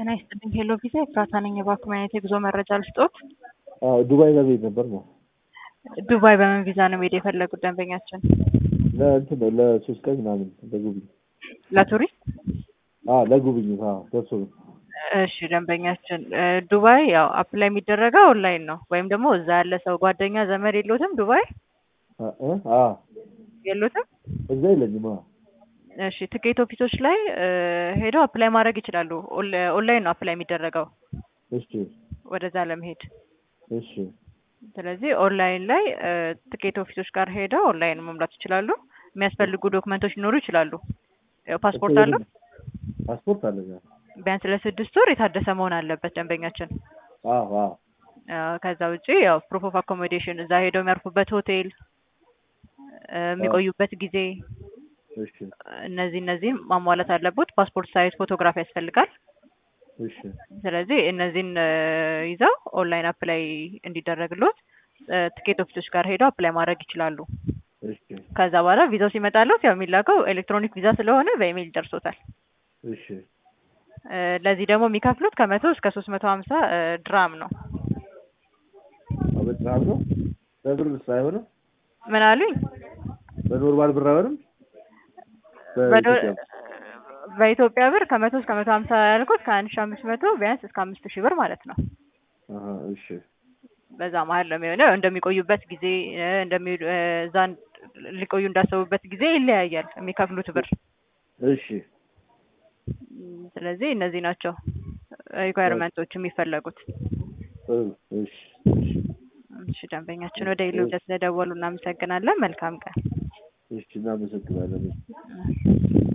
ጤና ይስጥልኝ። ሄሎ ቪዛ ኤፍራታ ነኝ። የባንክ ማግኘት የጉዞ መረጃ ልስጦት? አዎ ዱባይ ለመሄድ ነበር ነው። ዱባይ በምን ቪዛ ነው መሄድ የፈለጉት ደንበኛችን? ለእንትን ነው ለሶስት ቀን ምናምን ለጉብኝ ለቱሪስት? አዎ ለጉብኝት አዎ ደርሶ ነው። እሺ ደንበኛችን ዱባይ ያው አፕላይ የሚደረገው ኦንላይን ነው ወይም ደግሞ እዛ ያለ ሰው ጓደኛ ዘመድ የሎትም ዱባይ አ- እ? አዎ የሎትም? እዛ የለኝም። አዎ እሺ ትኬት ኦፊሶች ላይ እ፣ ሄደው አፕላይ ማድረግ ይችላሉ። ኦን- ኦንላይን ነው አፕላይ የሚደረገው እሺ ወደዛ ለመሄድ። እሺ ስለዚህ ኦንላይን ላይ እ፣ ትኬት ኦፊሶች ጋር ሄደው ኦንላይን መሙላት ይችላሉ። የሚያስፈልጉ ዶክመንቶች ሊኖሩ ይችላሉ። ያው ፓስፖርት አለው ፓስፖርት አለኝ። አዎ ቢያንስ ለስድስት ወር የታደሰ መሆን አለበት ደንበኛችን። አዎ አዎ አ፣ ከዛ ውጪ ያው ፕሩፍ ኦፍ አኮሞዴሽን እዛ ሄደው የሚያርፉበት ሆቴል እ፣ የሚቆዩበት ጊዜ እሺ እነዚህ እነዚህን ማሟላት አለበት። ፓስፖርት ሳይዝ ፎቶግራፍ ያስፈልጋል። እሺ ስለዚህ እነዚህን እ፣ ይዘው ኦንላይን አፕላይ እንዲደረግሎት እ፣ ትኬት ኦፊሶች ጋር ሄደው አፕላይ ማድረግ ይችላሉ። እሺ ከዛ በኋላ ቪዛው ሲመጣለት ያው የሚላከው ኤሌክትሮኒክ ቪዛ ስለሆነ በኢሜይል ደርሶታል። እሺ እ፣ ለዚህ ደግሞ የሚከፍሉት ከመቶ እስከ ሶስት መቶ ሀምሳ ድራም ነው። በጣም ነው በብር ሳይሆንም ምን አሉኝ? በኖርማል ብር አይሆንም። በዶ- በኢትዮጵያ በኢትዮጵያ ብር ከመቶ እስከ መቶ ሀምሳ ያልኩት ከአንድ ሺ አምስት መቶ ቢያንስ እስከ aምስት ሺህ ብር ማለት ነው። አሀ እሺ በዛ መሀል ነው የሚሆነው። እንደሚቆዩበት ጊዜ እ፣ እንደሚ እ፣ እዛ ሊቆዩ እንዳሰቡበት ጊዜ ይለያያል የሚከፍሉት ብር። እሺ ም፣ ስለዚህ እነዚህ ናቸው ሪኳየርመንቶች የሚፈለጉት። ጥሩ እሺ እሺ እሺ ደንበኛችን ወደ ኢሉዳ ስለደወሉ እናመሰግናለን። መልካም ቀን። እሺ እናመሰግናለን። እ።